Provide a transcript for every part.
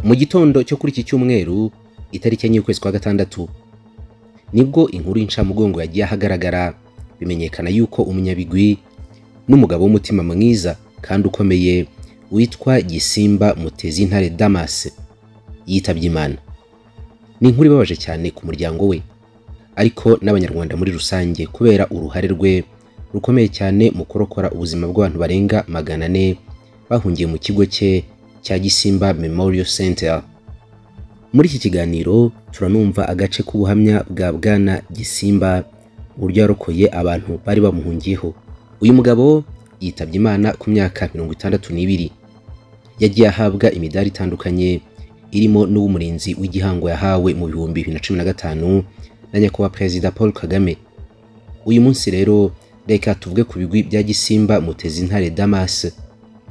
mu gitondo cyo kuri iki cyumweru itariki enye y'ukwezi kwa gatandatu nibwo inkuru y'incamugongo yagiye ahagaragara bimenyekana yuko umunyabigwi n'umugabo w'umutima mwiza kandi ukomeye witwa gisimba mutezi intare damas yitabye imana ni inkuru ibabaje cyane ku muryango we ariko n'abanyarwanda muri rusange kubera uruhare rwe rukomeye cyane mu kurokora ubuzima bw'abantu barenga magana ane bahungiye mu kigo cye cya gisimba memorial center muri iki kiganiro turanumva agace k'ubuhamya bwa bwana gisimba uburyo yarokoye abantu bari bamuhungiyeho uyu mugabo yitabye imana ku myaka mirongo itandatu n'ibiri yagiye ahabwa imidari itandukanye irimo n'uw'umurinzi w'igihango yahawe mu bihumbi bibiri na cumi na gatanu na nyakubahwa perezida paul kagame uyu munsi rero reka tuvuge ku bigwi bya gisimba mutezi intare damas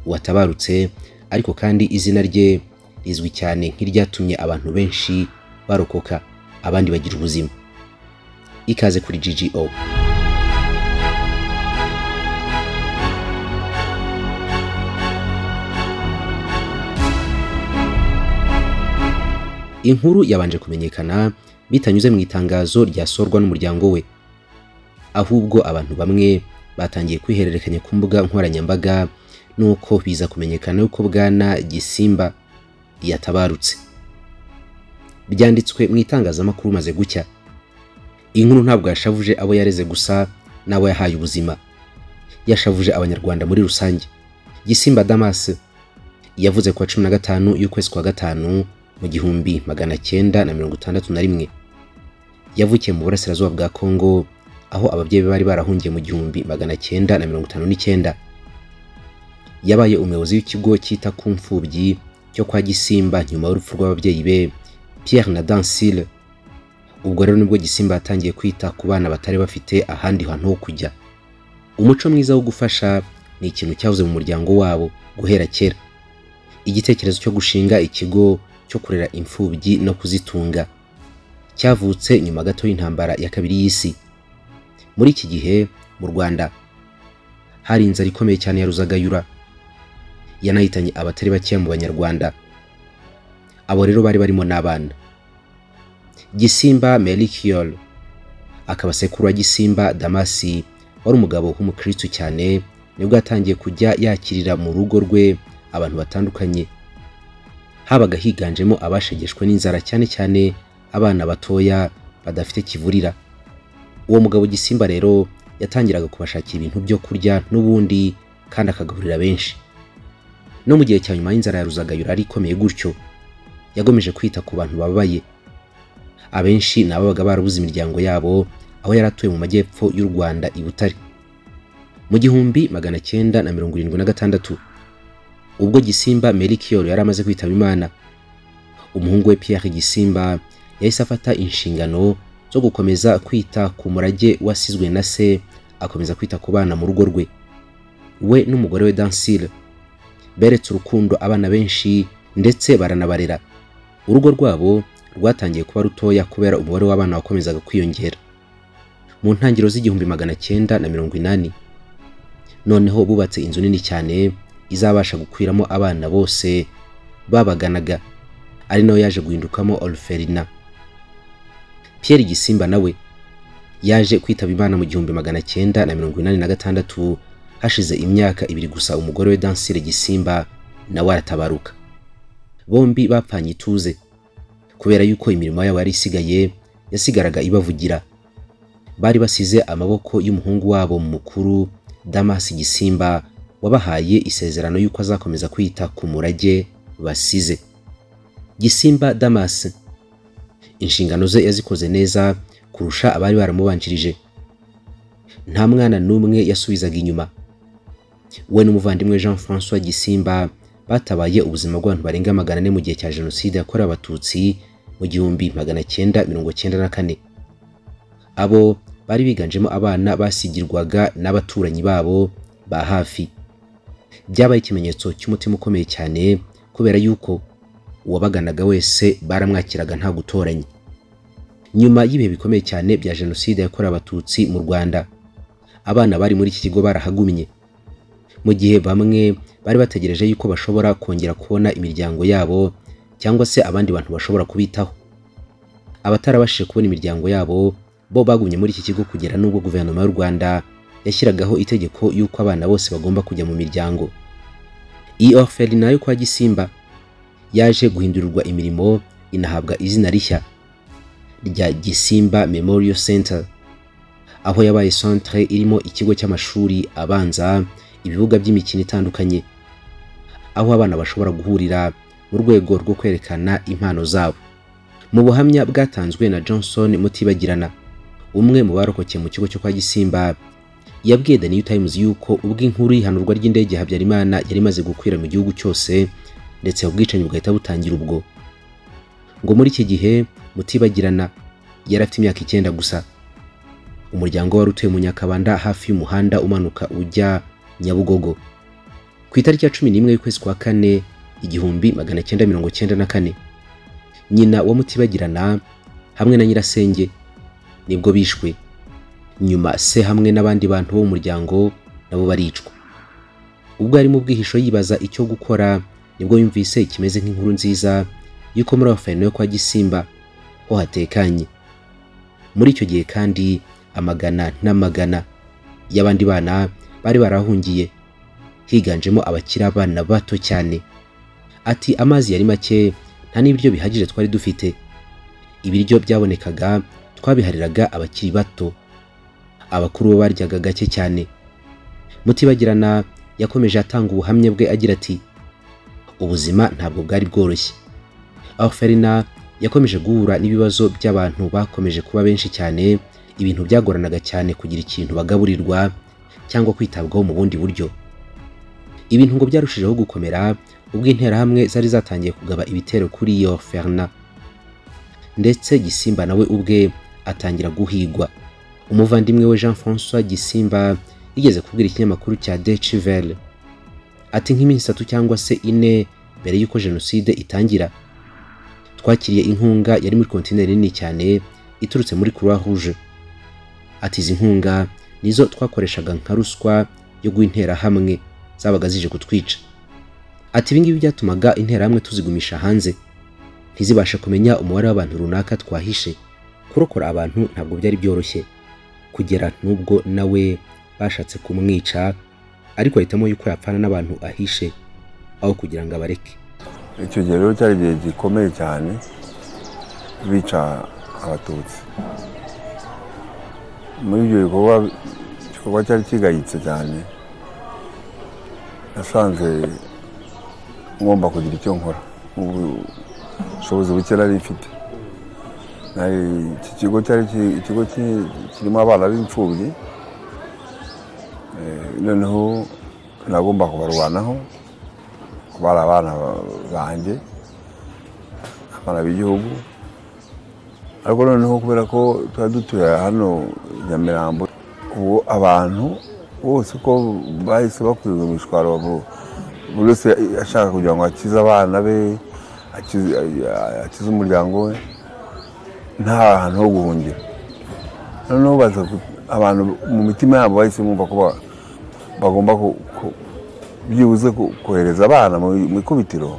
watabarutse ariko kandi izina rye rizwi cyane nk'iryatumye abantu benshi barokoka abandi bagira ubuzima ikaze kuri GGO inkuru yabanje kumenyekana bitanyuze mu itangazo ryasorwa n'umuryango we ahubwo abantu bamwe batangiye kwihererekanya ku mbuga nkoranyambaga nuko biza kumenyekana yuko bwana gisimba yatabarutse byanditswe mu itangazamakuru maze gucya inkuru ntabwo yashavuje abo yareze gusa n'abo yahaye ubuzima yashavuje abanyarwanda muri rusange gisimba damas yavuze ku wa cumi na gatanu y'ukwezi kwa gatanu mu gihumbi magana cyenda na mirongo itandatu na rimwe yavukiye mu burasirazuba bwa kongo aho ababyeyi be bari barahungiye mu gihumbi magana cyenda na mirongo itanu n'icyenda yabaye umuyobozi w'ikigo cyita ku mfubyi cyo kwa gisimba nyuma y'urupfu rw'ababyeyi be Pierre na Dansile ubwo rero nibwo gisimba yatangiye kwita ku bana batari bafite ahandi hantu ho kujya umuco mwiza wo gufasha ni ikintu cyahoze mu muryango wabo guhera kera igitekerezo cyo gushinga ikigo cyo kurera imfubyi no kuzitunga cyavutse nyuma gato y'intambara ya kabiri y'isi muri iki gihe mu rwanda hari inzara ikomeye cyane ya ruzagayura yanahitanye abatari bakeya mu banyarwanda abo rero bari barimo n'abana gisimba merikiol akaba sekuru wa gisimba damasi wari umugabo w'umukristu cyane nibwo yatangiye kujya yakirira mu rugo rwe abantu batandukanye habaga higanjemo abashegeshwe n'inzara cyane cyane abana batoya badafite kivurira uwo mugabo gisimba rero yatangiraga kubashakira ibintu byo kurya n'ubundi kandi akagaburira benshi no mu gihe cya nyuma y'inzara ya ruzagayura yari ikomeye gutyo yagomeje kwita ku bantu bababaye abenshi ni ababaga barabuze imiryango yabo aho yari atuye mu majyepfo y'u rwanda i butare mu gihumbi magana cyenda na mirongo irindwi na gatandatu ubwo gisimba merikiyoro yari amaze kwitaba imana umuhungu we pierre gisimba yahise afata inshingano zo gukomeza kwita ku murage wasizwe na se akomeza kwita ku bana mu rugo rwe we n'umugore we dansile beretse urukundo abana benshi ndetse baranabarera urugo rwabo rwatangiye kuba rutoya kubera umubare w'abana wakomezaga kwiyongera mu ntangiriro z'igihumbi magana cyenda na mirongo inani noneho bubatse inzu nini cyane izabasha gukwiramo abana bose babaganaga ari nayo yaje guhindukamo oruferina pierre gisimba nawe yaje kwitaba imana mu gihumbi magana cyenda na mirongo inani na gatandatu hashize imyaka ibiri gusa umugore we dansire gisimba nawe aratabaruka bombi bapfanye ituze kubera yuko imirimo yabo yari isigaye yasigaraga ibavugira bari basize amaboko y'umuhungu wabo mukuru damasi gisimba wabahaye isezerano y'uko azakomeza kwita ku murage basize gisimba damasi inshingano ze yazikoze neza kurusha abari baramubanjirije nta mwana n'umwe yasubizaga inyuma we n'umuvandimwe jean francois gisimba batabaye ubuzima bw'abantu barenga magana ane mu gihe cya jenoside yakorewe abatutsi mu gihumbi magana cyenda mirongo cyenda na kane abo bari biganjemo abana basigirwaga n'abaturanyi babo ba hafi byabaye ikimenyetso cy'umutima ukomeye cyane kubera yuko uwabaganaga wese baramwakiraga nta gutoranya nyuma y'ibihe bikomeye cyane bya jenoside yakorewe abatutsi mu rwanda abana bari muri iki kigo barahagumye mu gihe bamwe bari bategereje yuko bashobora kongera kubona imiryango yabo cyangwa se abandi bantu bashobora kubitaho abatarabashije kubona imiryango yabo bo bagumye muri iki kigo kugera n'ubwo guverinoma y'u rwanda yashyiragaho itegeko y'uko abana bose bagomba kujya mu miryango iyi orferi nayo kwa gisimba yaje guhindurirwa imirimo inahabwa izina rishya rya gisimba memorial center aho yabaye centre irimo ikigo cy'amashuri abanza ibibuga by'imikino itandukanye aho abana bashobora guhurira mu rwego rwo kwerekana impano zabo mu buhamya bwatanzwe na johnson mutibagirana umwe mu barokokeye mu kigo cyo kwa gisimba yabwiye the new times yuko ubwo inkuru y'ihanurwa ry'indege habyarimana yari imaze gukwira mu gihugu cyose ndetse ubwicanyi bugahita butangira ubwo ngo muri iki gihe mutibagirana yari afite imyaka icyenda gusa umuryango wari utuye mu nyakabanda hafi y'umuhanda umanuka ujya nyabugogo ku itariki ya cumi n'imwe y'ukwezi kwa kane igihumbi magana cyenda mirongo cyenda na kane nyina wa mutibagirana hamwe na nyirasenge nibwo bishwe nyuma se hamwe n'abandi bantu bo mu muryango nabo baricwa ubwo ari mu bwihisho yibaza icyo gukora nibwo yumvise ikimeze nk'inkuru nziza y'uko muri yo kwa gisimba ho hatekanye muri icyo gihe kandi amagana n'amagana y'abandi bana bari barahungiye higanjemo abakiri abana bato cyane ati amazi yari make nta n'ibiryo bihagije twari dufite ibiryo byabonekaga twabihariraga abakiri bato abakuru bo baryaga gake cyane mutibagirana yakomeje atanga ubuhamya bwe agira ati ubuzima ntabwo bwari bworoshye orferina yakomeje guhura n'ibibazo by'abantu bakomeje kuba benshi cyane ibintu byagoranaga cyane kugira ikintu bagaburirwa cyangwa kwitabwaho mu bundi buryo ibintu ngo byarushijeho gukomera ubwo interahamwe zari zatangiye kugaba ibitero kuri iyo ferna ndetse gisimba nawe ubwe atangira guhigwa umuvandimwe we jean francois gisimba yigeze kubwira ikinyamakuru cya decivel ati nk'iminsi itatu cyangwa se ine mbere y'uko jenoside itangira twakiriye inkunga yari muri kontineri nini cyane iturutse muri croix rouge ati izi nkunga nizo twakoreshaga nka ruswa yo guinterahamwe zabaga zije kutwica ati ibingibi byatumaga interahamwe tuzigumisha hanze ntizibashe kumenya umubare w'abantu runaka twahishe kurokora abantu ntabwo byari byoroshye kugera n'ubwo nawe bashatse kumwica ariko ahitamo yuko yapfana n'abantu ahishe aho kugira ngo abareke icyo gihe rero cyari igihe gikomeye cyane bica abatutsi muri ibyo bikorwa igikorwa cyari kigayitse cyane nasanze ngomba kugira icyo nkora ubushobozi buke nari mfite iki kigo cyari ikigo kirimo abana b'imfubyi noneho nagomba kubarwanaho kubara abana banjye abana b'igihugu ariko noneho kubera ko tuba dutuye hano nyamirambo ubu abantu bose uko bahise bakurirwa imishwaro buri wese ashaka kugira ngo akize abana be akize umuryango we nta hantu ho guhungira noneho abantu mu mitima yabo bahise bumva ko bagomba byibuze kohereza abana mu ikubitiro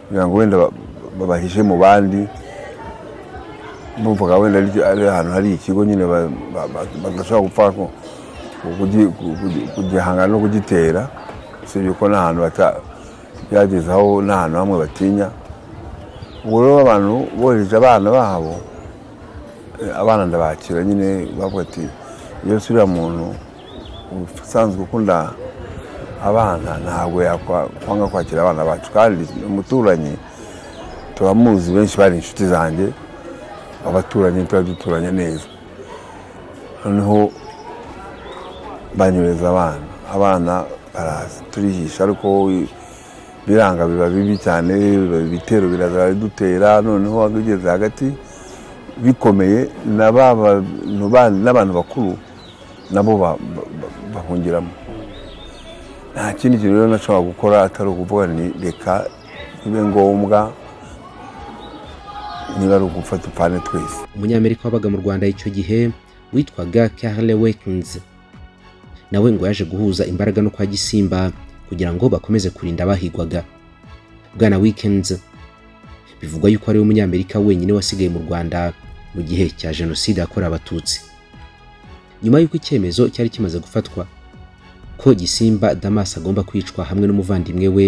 kugira ngo wenda babahishe mu bandi bumvaga wenda ari ahantu hari ikigo nyine badashobora gupfa kugihangana no kugitera usibye ko n'ahantu byagezaho n'ahantu hamwe batinya ubwo rero abantu bohereje abana babo abana ndabakira nyine bavuga ati iyo usubira muntu usanzwe ukunda abana ntabwo yakwanga kwakira abana bacu kandi umuturanyi turamuzi benshi bari inshuti zanjye abaturanyi tuba duturanye neza noneho banyureza abana abana turihisha ariko biranga biba bibi cyane ibitero biraza bidutera noneho wageze hagati bikomeye n'abantu bakuru nabo bahungiramo nta kindi kintu rero nashobora gukora atari ukuvuga ni reka bibe ngombwa niba ari ugufata upfane twese umunyamerika wabaga mu rwanda icyo gihe witwaga karile wekinzi nawe ngo yaje guhuza imbaraga no kwa gisimba kugira ngo bakomeze kurinda abahigwaga bwana wikendi bivugwa yuko ariwe munyamerika wenyine wasigaye mu rwanda mu gihe cya jenoside yakorewe abatutsi nyuma y'uko icyemezo cyari kimaze gufatwa ko gisimba damas agomba kwicwa hamwe n'umuvandimwe we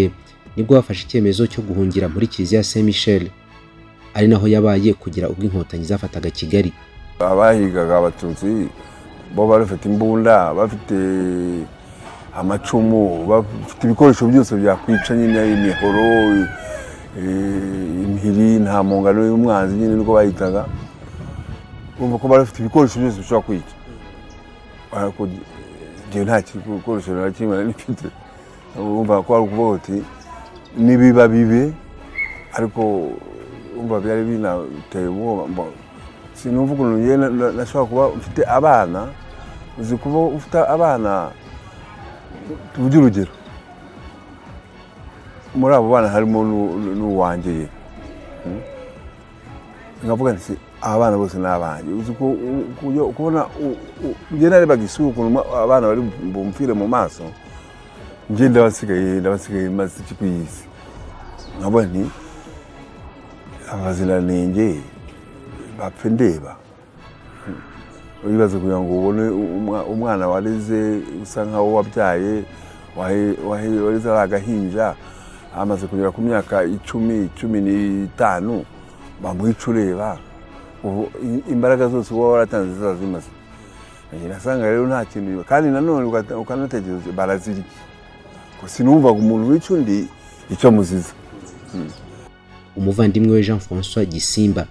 nibwo bafashe icyemezo cyo guhungira muri kiliziya saint michel ari naho yabaye kugera ubwo inkotanyi zafataga kigali abahigaga abatutsi bo bari bafite imbunda bafite amacumu bafite ibikoresho byose byakwica nyine imihoro eh, impiri nta mungano y'umwanzi nyine niko bahitaga urumva ko bari bafite ibikoresho byose bishobora kwica ariko njyewe nta gikoresho na kimwe nari mfite urumva ko ari ukuvuga uti nibiba bibe ariko urumva byari binateye ubwoba mba- sinuvuga ukuntu njyewe na- na- nashobora kuba mfite abana uzi kuba ufite abana tuvuge urugero muri abo bana harimo n'u- n'u- n'uwangeye Mm. nkavuga nti aba bana bose ni abanjye uzi ko- u- ku- kubona u- u- njye narebaga isura ukuntu ma- abana bari bumfire mu maso njye ndabasigaye ndabasigaye maze iki ku isi nkavuga nti abaziranenge bapfe ndeba uribaza kugira ngo ubone umwa- umwana wareze usa nkaho wabyaye wahe- wahe- wareze ari agahinja amaze kugera ku myaka icumi cumi n'itanu bamuhica ureba ubu i- imbaraga zose uba waratanze ziba zimaze nasanga rero nta kintu kandi nanone ugata- ukanatekereza uti barazirya Ko sinumvaga umuntu wica undi icyo amuziza umuvandimwe we jean francois gisimba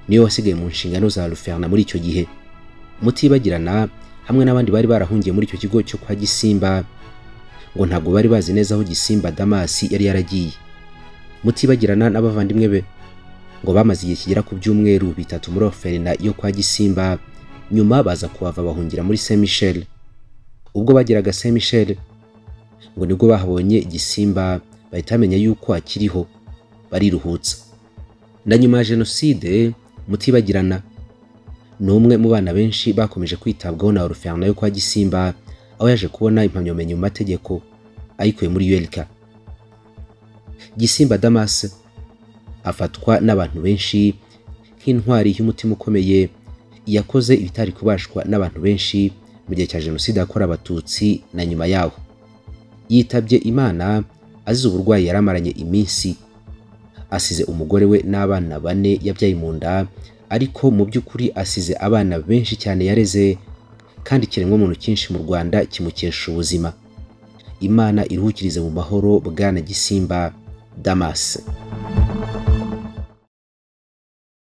niwe wasigaye mu nshingano za ruferna muri icyo gihe mutibagirana hamwe n'abandi bari barahungiye muri icyo kigo cyo kwa gisimba ngo ntabwo bari bazi neza aho gisimba damasi yari yaragiye mutibagirana n'abavandimwe be ngo bamaze igihe kigera ku byumweru bitatu muri oferina yo kwa gisimba nyuma baza kuhava bahungira muri saint michel ubwo bageraga saint michel ngo nibwo bahabonye igisimba bahita bamenya yuko akiriho bariruhutsa na nyuma ya jenoside mutibagirana ni umwe mu bana benshi bakomeje kwitabwaho na oruferna yo kwa gisimba aho yaje kubona impamyabumenyi mu mategeko ayikuye muri yelika gisimba damas afatwa n'abantu benshi nk'intwari y'umutima ukomeye yakoze ibitari kubashwa n'abantu benshi mu gihe cya jenoside yakorewe abatutsi na nyuma yaho yitabye imana azize uburwayi yari amaranye iminsi asize umugore we n'abana bane yabyaye mu nda ariko mu by'ukuri asize abana benshi cyane yareze kandi ikiremwamuntu cyinshi mu rwanda kimukesha ubuzima imana iruhukirize mu mahoro bwana gisimba damase